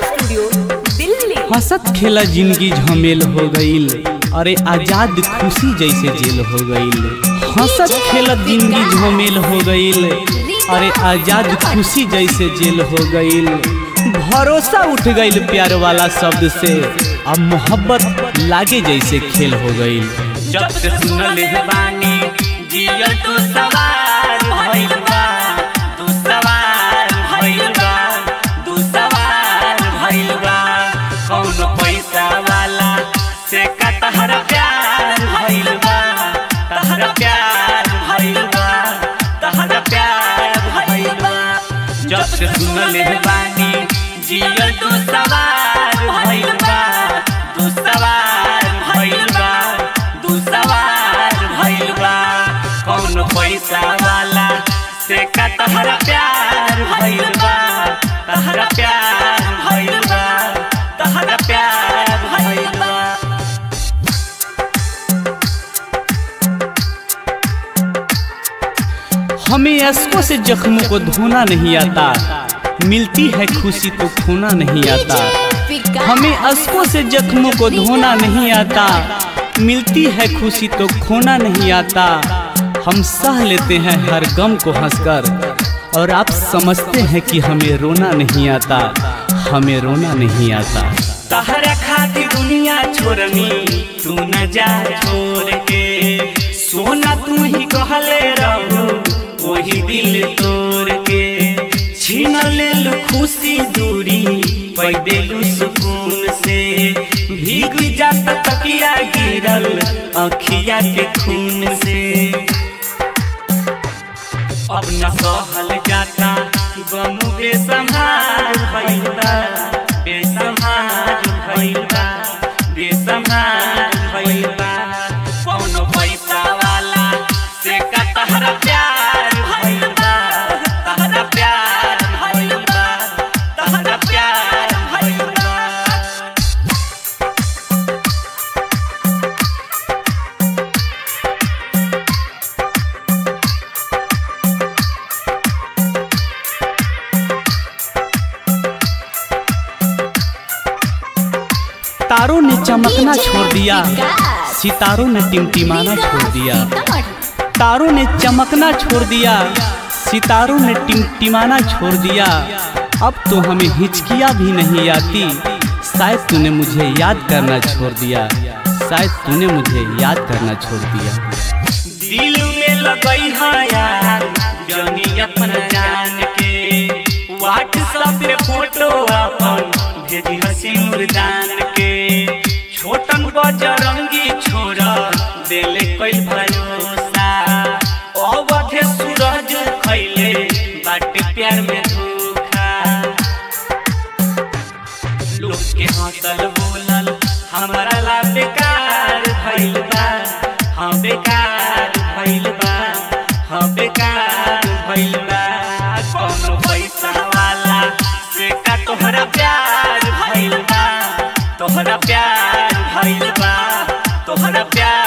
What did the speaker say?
studio Delhi हंसत खेला जिंदगी झमेल हो गईल अरे आजाद खुशी जैसे जेल हो गईल हंसत खेलत जिंदगी झमेल हो गईल अरे आजाद खुशी जैसे जेल हो गईल भरोसा उठ गईल प्यार वाला शब्द से अब मोहब्बत लागे जैसे खेल हो गईल जब से सुनल है बानी जियल तू सवार भइल बा तू सवार भइल बा तू सवार भइल बा कौन पैसा वाला से का तहरा प्यार भइल बा तहरा प्यार भइल बा तहरा प्यार भइल बा जब से सुनल है बानी जियल तू सवार भइल बा तू सवार भइल बा तू सवार भइल बा कौन पैसा वाला से का तहरा प्यार भइल बा तहरा प्यार भइल बा तहरा प्यार भइल बा हमें अश्कों से जख्मों को धोना नहीं आता मिलती है खुशी तो खोना नहीं आता हमें अश्कों से जख्मों को धोना नहीं आता मिलती है खुशी तो खोना नहीं आता हम सह लेते हैं हर गम को हंसकर और आप समझते हैं कि हमें रोना नहीं आता हमें रोना नहीं आता तहरा खातिर दुनिया छोड़नी तू न जा छोड़ के सोना तू ही कहले रहो वही दिल तोड़ के छीन लेल खुशी दूरी पैदेलू सुकून से भीग जात तकिया गिरल अखिया के खून से अब न सहल जाता गम बेसंहार भइल बा बेसंहार भइल बा बेसंहार भइल बा कौनो पैसा वाला से का तहरा प्यार भइल बा तहरा प्यार भइल बा तहरा प्यार भइल बा तारों ने चमकना छोड़ दिया सितारों ने टिमटिमाना छोड़ दिया तारों ने चमकना छोड़ दिया सितारों ने टिमटिमाना छोड़ दिया अब तो हमें हिचकिया भी नहीं आती शायद तूने मुझे याद करना छोड़ दिया शायद तूने मुझे याद करना छोड़ दिया दिल में लगई है यार जनी अपना जान के व्हाट्सएप पे फोटो अपन भेजी हसीन दान के छोटन बजरंगी छोरा देले कोई भरोसा अवधे सूरज खैले बाटे प्यार में धोखा लोग के हंसल बोलल हमारा ला बेकार भइल बा हाँ बेकार भइल बा हाँ बेकार भइल बा कौनो पैसा वाला से का तोहरा प्यार भइल बा तोहरा प्यार भइल बा तोहरा प्यार